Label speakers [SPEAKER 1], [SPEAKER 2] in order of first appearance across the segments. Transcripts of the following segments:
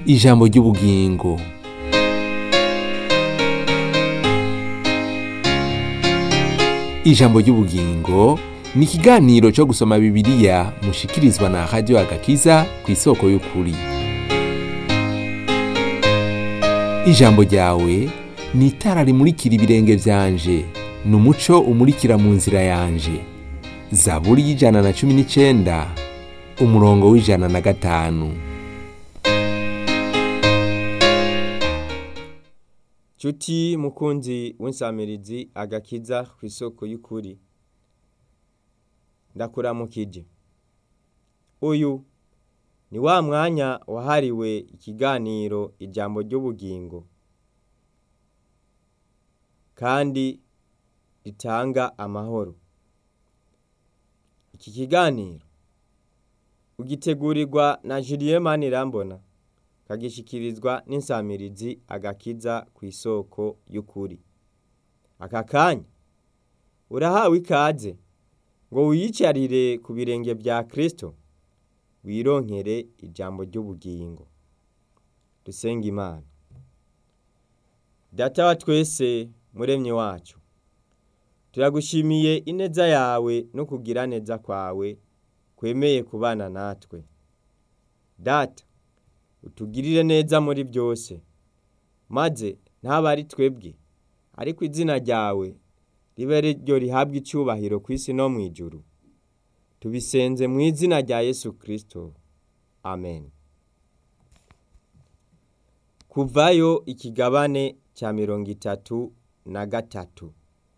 [SPEAKER 1] ijambo ry'ubugingo ijambo ry'ubugingo ni ikiganiro cyo gusoma bibiliya mushikirizwa na radiyo agakiza ku isoko y'ukuri ijambo ryawe ni itara rimurikira ibirenge byanje ni umuco umurikira mu nzira yanje zaburi y'ijana na cumi n'icyenda umurongo w'ijana na gatanu
[SPEAKER 2] Cuti mukunzi w'insamirizi agakiza ku isoko y'ukuri ndakuramukije uyu ni wa mwanya wahariwe ikiganiro ijambo ry'ubugingo kandi ritanga amahoro iki kiganiro ugitegurirwa na Julien Manirambona kagishikirizwa n'insamirizi agakiza ku isoko y'ukuri aka kanya urahawe ikaze ngo wiyicarire ku birenge bya Kristo wironkere ijambo ry'ubugingo dusenga imana data wa twese muremye wacu turagushimiye ineza yawe no kugira neza kwawe kwemeye kubana natwe data utugirire neza muri byose maze ntabe ari twebwe ariko izina ryawe ribe ryo rihabwa icyubahiro ku isi no mu ijuru tubisenze mu izina rya yesu kirisito amen kuvayo ikigabane cya mirongo itatu na gatatu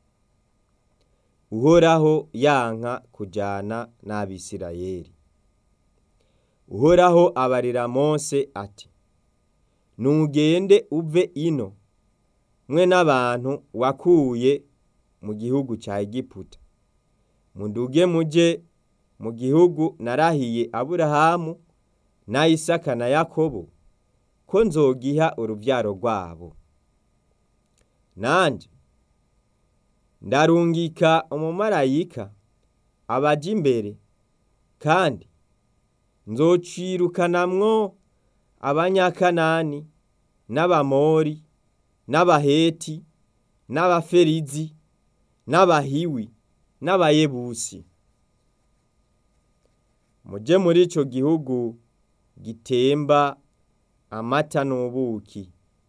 [SPEAKER 2] uhoraho yanka kujyana n'abisirayeli uhoraho abarira mose ati ntugende uve ino mwe n'abantu wakuye mu gihugu cya egiputa muduge mujye mu gihugu narahiye aburahamu na isaka na yakobo ko nzogiha urubyaro rwabo nanjye ndarungika umumarayika abajya imbere kandi nzocirukanamwo abanyakanani n'abamori n'abaheti n'abaferizi n'abahiwi n'abayebusi mujye muri icyo gihugu gitemba amata n'ubuki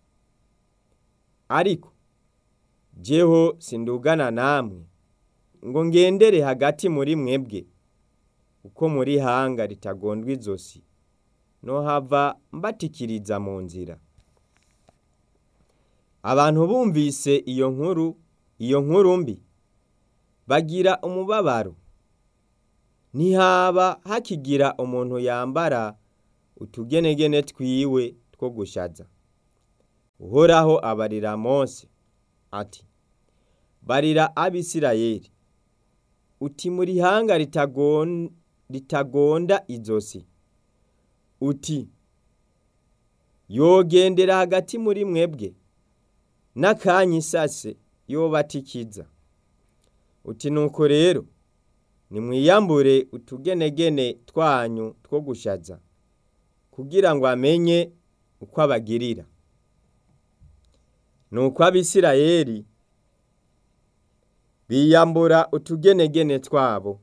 [SPEAKER 2] ariko jeho sindugana namwe ngo ngendere hagati muri mwebwe uko muri hanga ritagondwa izosi no hava mbatikiriza mu nzira abantu bumvise iyo nkuru iyo nkuru mbi bagira umubabaro ntihaba hakigira umuntu yambara utugenegene twiwe two gushaza uhoraho abarira mose ati barira abisirayeli uti muri hanga ritagonda izosi uti yogendera hagati muri mwebwe n'akanya isase yobatikiza uti nuko rero nimwiyambure utugenegene twanyu two gushaza kugira ngo amenye uko abagirira nuko abisirayeli biyambura utugenegene twabo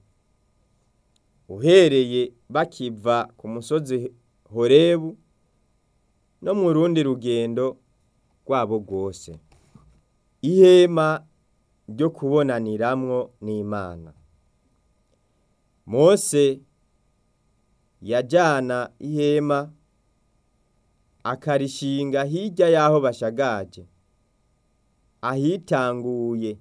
[SPEAKER 2] uhereye bakiva ku musozi horebu no mu rundi rugendo rwabo rwose ihema ryo kubonaniramwo n'imana mose yajyana ihema akarishinga hirya y'aho bashagaje ahitanguye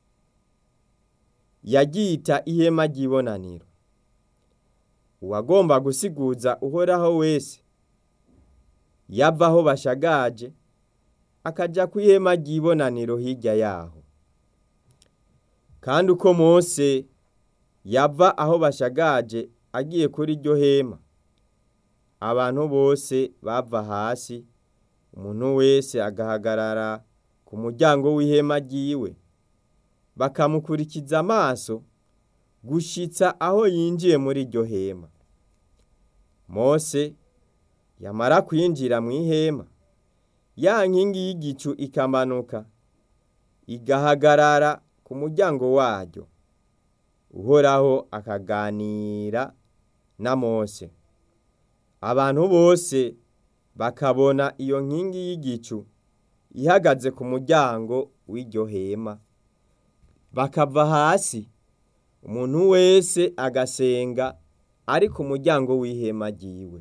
[SPEAKER 2] yaryita ihema ry'ibonaniro uwagomba gusiguza uhoraho wese yava aho bashagaje akajya ku ihema ry'ibonaniro hirya yaho kandi uko Mose yava aho bashagaje agiye kuri iryo hema abantu bose bava hasi umuntu wese agahagarara ku muryango w'ihema ryiwe bakamukurikiza amaso gushitsa aho yinjiye muri iryo hema mose yamara kwinjira mu ihema ya nkingi y'igicu ikamanuka igahagarara ku muryango waryo uhoraho akaganira na mose abantu bose bakabona iyo nkingi y'igicu ihagaze ku muryango w'iryo hema bakava hasi umuntu wese agasenga ari ku muryango w'ihema ryiwe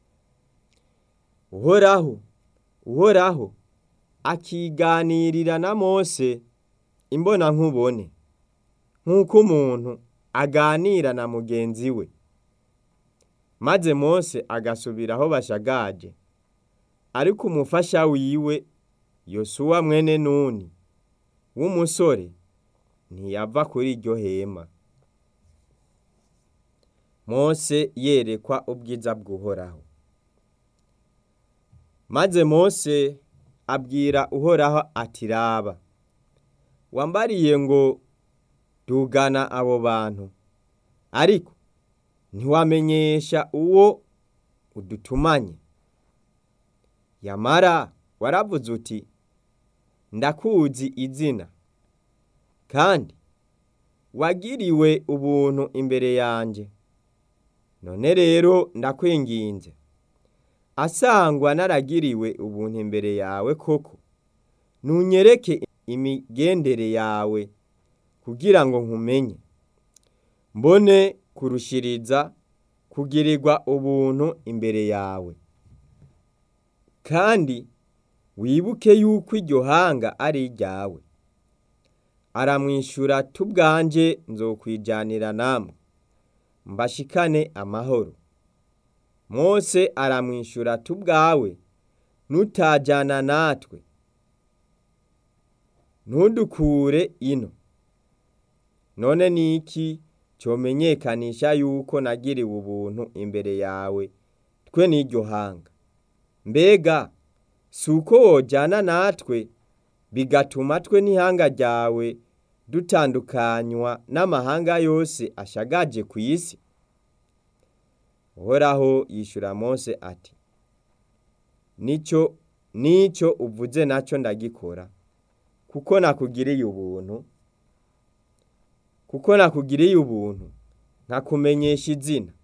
[SPEAKER 2] uhoraho uhoraho akiganirira na mose imbona nkubone nk'uko umuntu aganira na mugenzi we maze mose agasubira aho bashagaje ariko umufasha wiwe yosuwa mwene nuni w'umusore ntiyava kuri iryo hema mose yerekwa ubwiza bw'uhoraho maze mose abwira uhoraho ati raba wambariye ngo dugana abo bantu ariko ntiwamenyesha uwo udutumanye yamara waravuze uti ndakuzi izina kandi wagiriwe ubuntu imbere yanjye none rero ndakwinginze asangwa naragiriwe ubuntu imbere yawe koko nunyereke imigendere yawe kugira ngo nkumenye mbone kurushiriza kugirirwa ubuntu imbere yawe kandi wibuke yuko iryo hanga ari iryawe aramwishyura tubwanje nzokwijyanira namwe mbashikane amahoro mose aramwishyura tubwawe nutajyana natwe ntudukure ino none ni iki cyomenyekanisha yuko nagiriwe ubuntu imbere yawe twe n'iryo hanga mbega si uko wojyana natwe bigatuma twe n'ihanga ryawe dutandukanywa n'amahanga yose ashagaje ku isi uhoraho yishyura mose ati nicyo nicyo uvuze nacyo ndagikora kuko nakugiriye ubuntu kuko nakugiriye ubuntu nkakumenyesha izina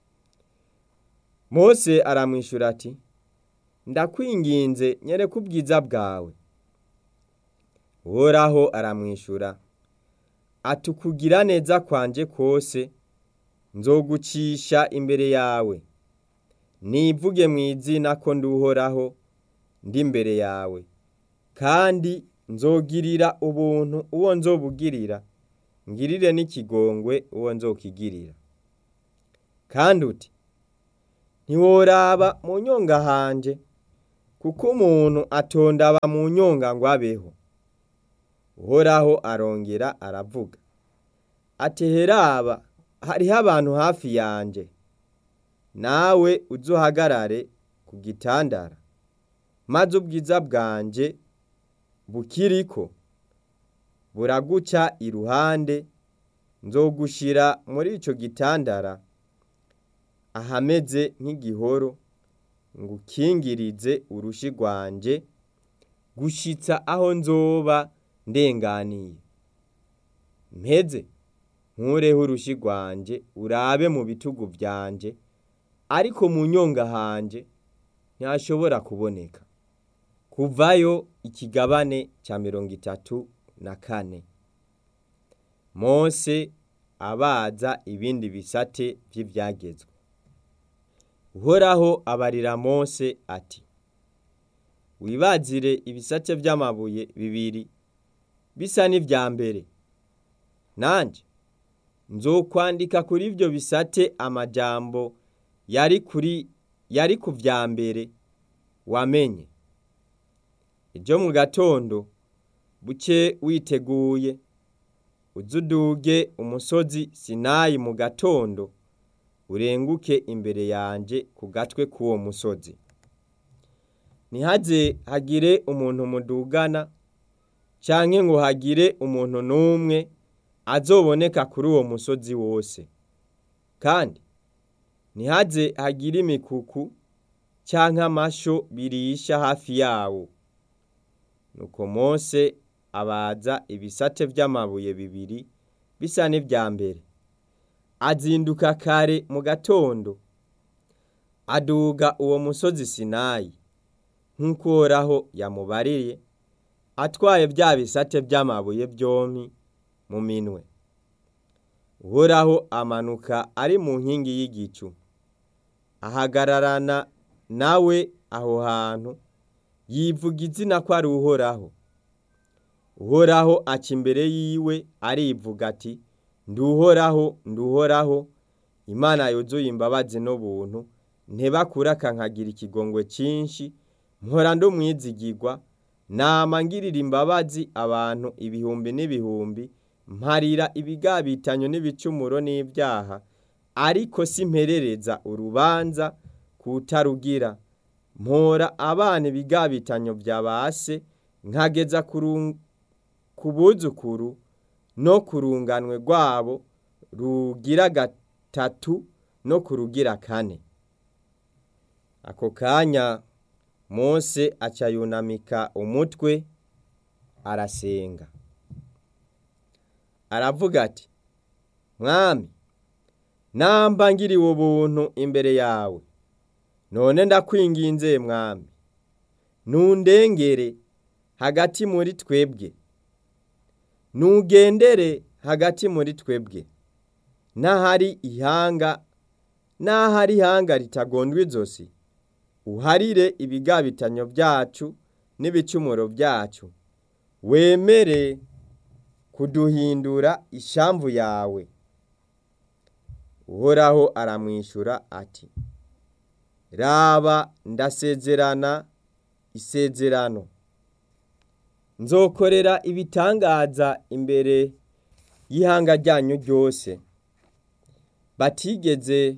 [SPEAKER 2] mose aramwishyura ati ndakwinginze nyereka ubwiza bwawe uhoraho aramwishyura ati ukugira neza kwanje kose nzogucisha imbere yawe nivuge mu izina ko nduhoraho ndi imbere yawe kandi nzogirira ubuntu uwo nzobugirira ngirire n'ikigongwe uwo nzokigirira kandi uti ntiworaba mu nyonga hanje kuko umuntu atondaba mu nyonga ngo abeho uhoraho arongera aravuga ati heraba hariho abantu hafi yanjye nawe uzuhagarare ku gitandara maze ubwiza bwanjye bukiriko buraguca iruhande nzogushira muri icyo gitandara ahameze nk'igihoro ngo ukingirize urushi rwanjye gushitsa aho nzoba ndenganiye mpeze nkureho urushi rwanjye urabe mu bitugu byanjye ariko mu nyonga hanjye ntihashobora kuboneka kuvayo ikigabane cya mirongo itatu na kane mose abaza ibindi bisate by'ibyagezwe uhoraho abarira mose ati wibazire ibisate by'amabuye bibiri bisa n'ibya mbere nanjye nzokwandika kuri ibyo bisate amajambo yari kuri yari ku bya mbere wamenye ibyo mu gatondo buke witeguye uzuduge umusozi sinayi mu gatondo urenguke imbere yanjye ku gatwe k'uwo musozi ntihaze hagire umuntu mudugana cyangwa ngo hagire umuntu n'umwe azoboneka kuri uwo musozi wose kandi ntihaze hagire imikuku canke amasho birisha hafi yawo nuko mose abaza ibisate vy'amabuye bibiri bisa n'ivya mbere azinduka kare mu gatondo aduga uwo musozi sinayi nk'uko uhoraho yamubariye atwaye vya bisate vy'amabuye vyompi mu minwe uhoraho amanuka ari mu nkingi y'igicu ahagararana nawe aho hantu yivuga izina ko ari uhoraho uhoraho aca imbere yiwe arivuga ati nduhoraho nduhoraho imana yuzuye imbabazi n'ubuntu ntebakuraka nkagira ikigongwe cinshi mpora ndumwizigirwa nama ngirira imbabazi abantu ibihumbi n'ibihumbi mparira ibigabitanyo n'ibicumuro n'ibyaha ariko simperereza urubanza kutarugira mpora abana ibigabitanyo vya base nkageza ku buzukuru no ku runganwe rwabo rugira gatatu no ku rugira kane ako kanya mose aca yunamika umutwe arasenga aravuga ati mwami namba ngiriwe ubuntu imbere yawe none ndakwinginze mwami nundengere hagati muri twebwe nugendere hagati muri twebwe n'ahari ihanga n'ahari ihanga ritagondwa izosi uharire ibigabitanyo byacu n'ibicumuro byacu wemere kuduhindura ishamvu yawe uhoraho aramwishyura ati raba ndasezerana isezerano nzokorera ibitangaza imbere y'ihanga ryanyu ryose batigeze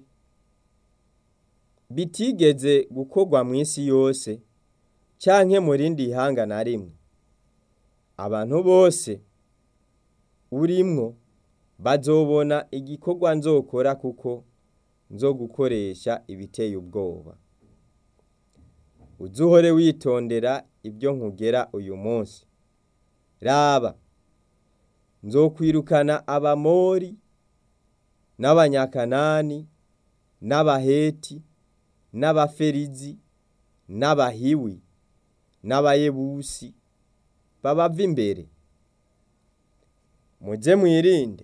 [SPEAKER 2] bitigeze gukorwa mu isi yose canke mu rindi ihanga na rimwe abantu bose urimwo bazobona igikorwa nzokora kuko nzo gukoresha ibiteye ubwoba uzuhore witondera ibyo nkugera uyu munsi raba nzokwirukana abamori n'abanyakanani n'abaheti n'abaferizi n'abahiwi n'abayebusi babava imbere muze mwirinde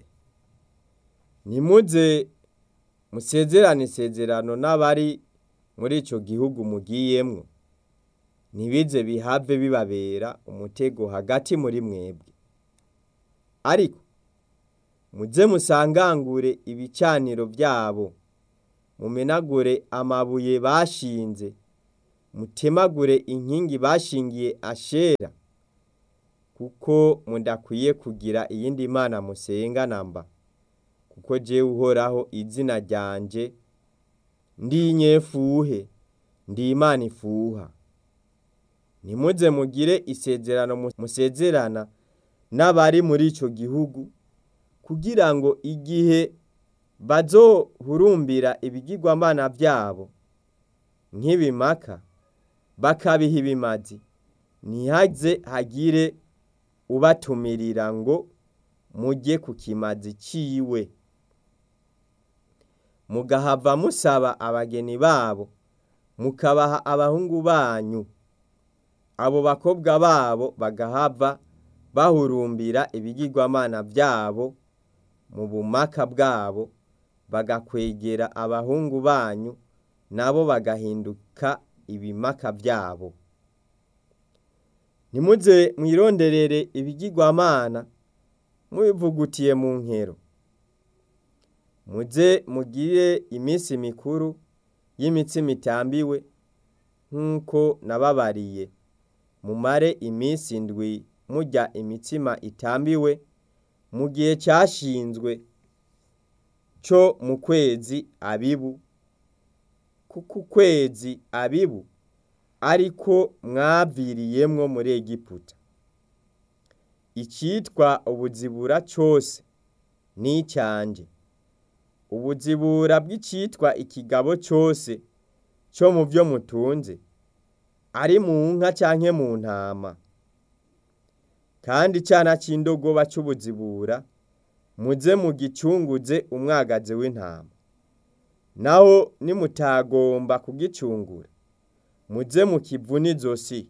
[SPEAKER 2] nimuze musezerane isezerano n'abari muri ico gihugu mugiyemwo ntibize bihave bibabera umutego hagati muri mwebwe ariko muze musangangure ibicaniro byabo mumenagure amabuye bashinze mutemagure inkingi bashingiye ashera kuko mudakwiye kugira iyindi mana musenga namba kuko jewe uhoraho izina ryanje ndi inyefuhe ndi imana ifuha ntimuze mugire isezerano musezerana n'abari muri ico gihugu kugira ngo igihe bazohurumbira ibigirwamana byabo nk'ibimaka bakabiha ibimazi ntihaze hagire ubatumirira ngo mujye ku kimazi ciwe mugahava musaba abageni babo mukabaha abahungu banyu abo bakobwa babo bagahava bahurumbira ibigirwamana byabo mu bumaka bwabo bagakwegera abahungu banyu nabo bagahinduka ibimaka byabo ntimuze mwironderere ibigirwamana mubivugutiye mu nkero muze mugire iminsi mikuru y'imitsima itambiwe nk'uko nababariye mumare iminsi indwi murya imitsima itambiwe mu gihe cyashinzwe cyo mu kwezi abibu kuko ukwezi abibu ariko mwaviriyemwo muri egiputa icyitwa ubuzibura cyose ni icyanje ubuzibura bw'icyitwa ikigabo cyose co mu vyo mutunze ari mu nka canke mu ntama kandi icana c'indogoba c'ubuzibura muze mugicunguze umwagazi w'intama naho nimutagomba kugicungura muze mukivuna izosi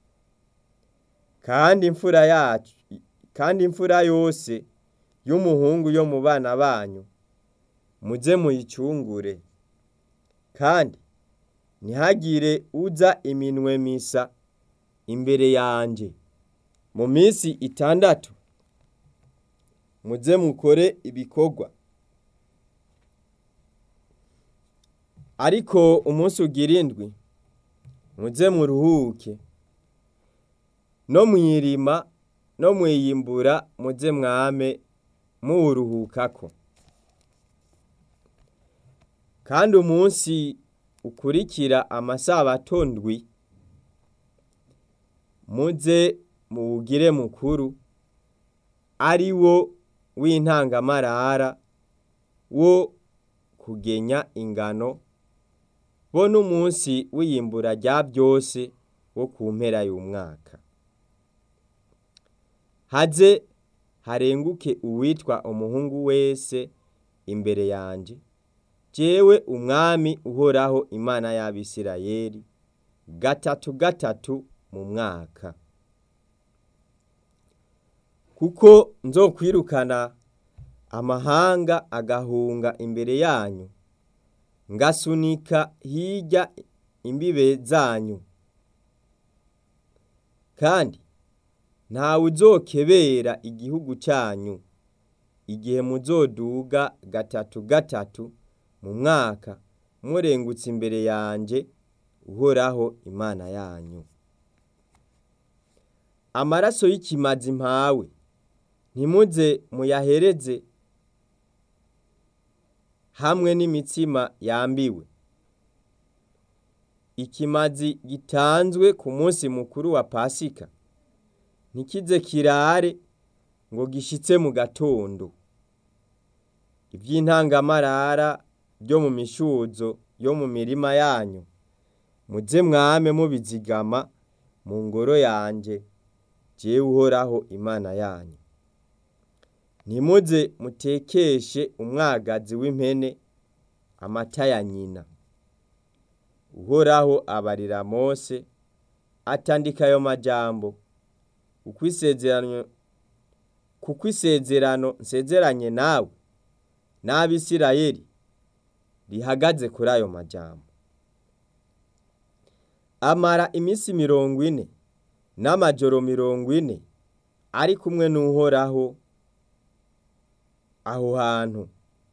[SPEAKER 2] kandi imfura yacu kandi imfura yose y'umuhungu yo mu bana banyu muze muyicungure kandi ntihagire uza iminwe misa imbere yanje mu minsi itandatu muze mukore ibikorwa ariko umunsi ugira indwi muze muruhuke no mwirima no mwiyimbura muze mwame muwuruhukako kandi umunsi ukurikira amasabato ndwi muze muwugire mukuru ari wo w'intangamarara wo kugenya ingano bo n'umunsi w'iyimbura rya byose wo ku mpera y'umwaka haze harenguke uwitwa umuhungu wese imbere yanje jewe umwami uhoraho imana y'abisirayeli gatatu gatatu mu mwaka kuko nzokwirukana amahanga agahunga imbere yanyu ngasunika hirya imbibe zanyu kandi ntawe uzokebera igihugu cyanyu igihe muzoduga gatatu gatatu mu mwaka murengutse imbere yanje uhoraho imana yanyu amaraso y'ikimazi mpawe ntimuze muyahereze hamwe n'imitsima yambiwe ikimazi gitanzwe ku munsi mukuru wa pasika ntikize kirare ngo gishitse mu gatondo iby'intangamarara byo mu mishuzo yo mu mirima yanyu muze mwame mubizigama mu ngoro yanje jewe uhoraho imana yanyu ntimuze mutekeshe umwagazi w'impene amata ya nyina uhoraho abarira mose atandika ayo majambo kuko isezerano kuko isezerano nsezeranye nawe n'abisirayeli rihagaze kuri ayo majambo amara iminsi mirongo ine n'amajoro mirongo ine ari kumwe n'uhoraho aho hantu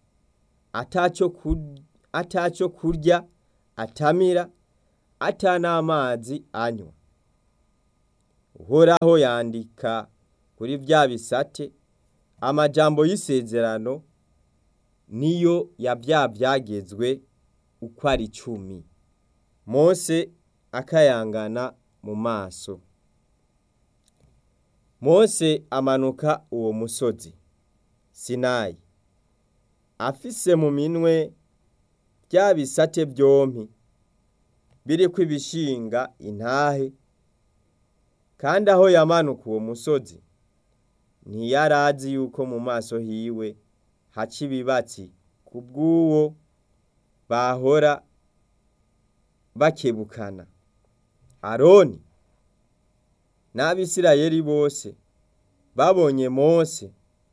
[SPEAKER 2] atacyo kurya atamira ata n'amazi anywa uhoraho yandika kuri bya bisate amajambo y'isezerano niyo ya bya byagezwe uko ari icumi mose akayangana mu maso mose amanuka uwo musozi sinayi afise mu minwe bya bisate byompi biriko ibishinga intahe kandi aho yamanuka uwo musozi ntiyarazi yuko mu maso hiwe haca ibibatsi ku bw'uwo bahora bakebukana aroni n'abisirayeli bose babonye mose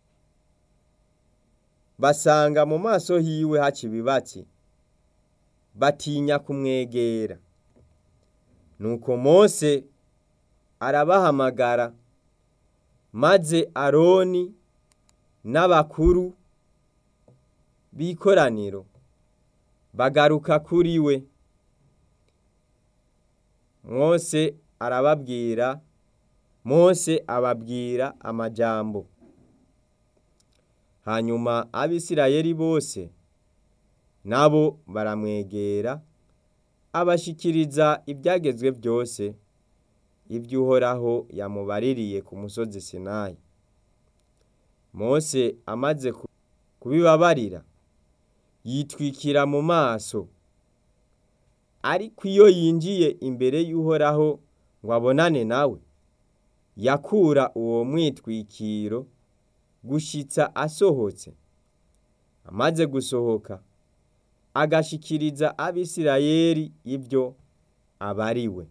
[SPEAKER 2] basanga mu maso hiwe haca ibibatsi batinya kumwegera nuko mose arabahamagara maze aroni n'abakuru b'ikoraniro bagaruka kuri we mose arababwira mose ababwira amajambo hanyuma abisirayeli bose nabo baramwegera abashikiriza ibyagezwe byose ibyo uhoraho yamubaririye ku musozi sinayi mose amaze kubibabarira yitwikira mu maso ariko iyo yinjiye imbere y'uhoraho ngo abonane nawe yakura uwo mwitwikiro gushitsa asohotse amaze gusohoka agashikiriza abisirayeli ibyo abariwe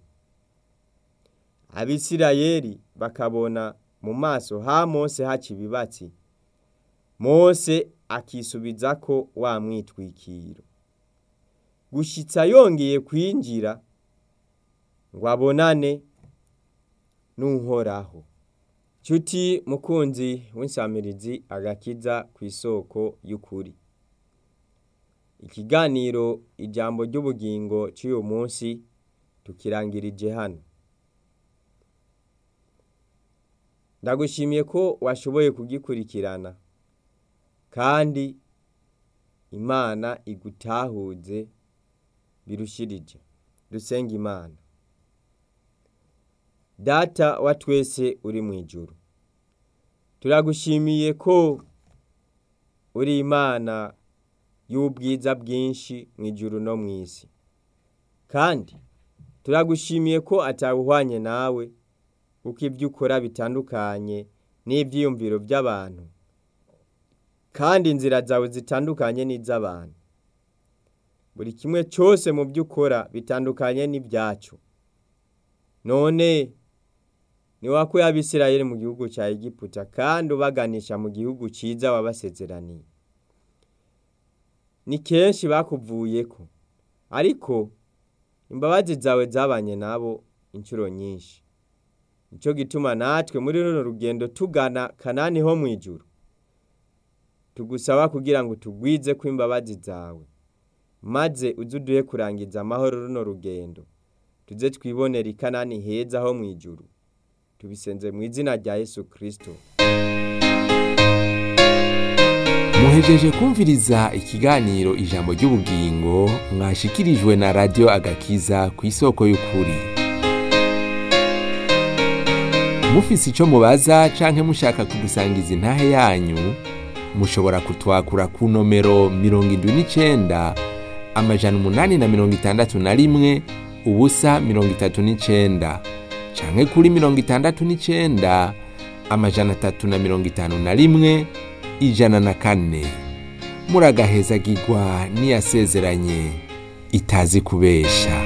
[SPEAKER 2] abisirayeli bakabona mu maso ha mose haca ibibatsi mose akisubiza ko wa mwitwikiro gushitsa yongeye kwinjira ngo abonane n'uhoraho nshuti mukunzi w'insamirizi agakiza ku isoko y'ukuri ikiganiro ijambo ry'ubugingo cy'uyu munsi tukirangirije hano ndagushimiye ko washoboye kugikurikirana kandi imana igutahuze birushirije dusenga imana data wa twese uri mu ijuru turagushimiye ko uri imana y'ubwiza bwinshi mu ijuru no mu isi kandi turagushimiye ko atawuhwanye nawe uko ibyo ukora bitandukanye n'ibyiyumviro by'abantu kandi inzira zawe zitandukanye n'iz'abantu buri kimwe cyose mu byo ukora bitandukanye n'ibyacu none ni wakuye abisirayeli mu gihugu cya egiputa kandi ubaganisha mu gihugu cyiza wabasezeraniye ni kenshi bakuvuye ko ariko imbabazi zawe zabanye nabo inshuro nyinshi nicyo gituma natwe muri runo rugendo tugana kanani ho mu ijuru tugusaba kugira ngo tugwize ko imbabazi zawe maze uze uduhe kurangiza amahoro runo rugendo tuze twibonera ikanani heza ho mu ijuru tubisenze mu izina rya yesu kirisito
[SPEAKER 1] muhejeje kumviriza ikiganiro ijambo ry'ubugingo mwashikirijwe na radiyo agakiza ku isoko y'ukuri mufise icyo mubaza canke mushaka kudusangiza intahe yanyu mushobora kutwakura ku nomero mirongo indwi n'icenda amajana umunani na mirongo itandatu na rimwe ubusa mirongo itatu n'icenda canke kuri mirongo itandatu n'icenda amajana atatu na mirongo itanu na rimwe ijana na kane muragahezagirwa n'iyasezeranye itazi kubesha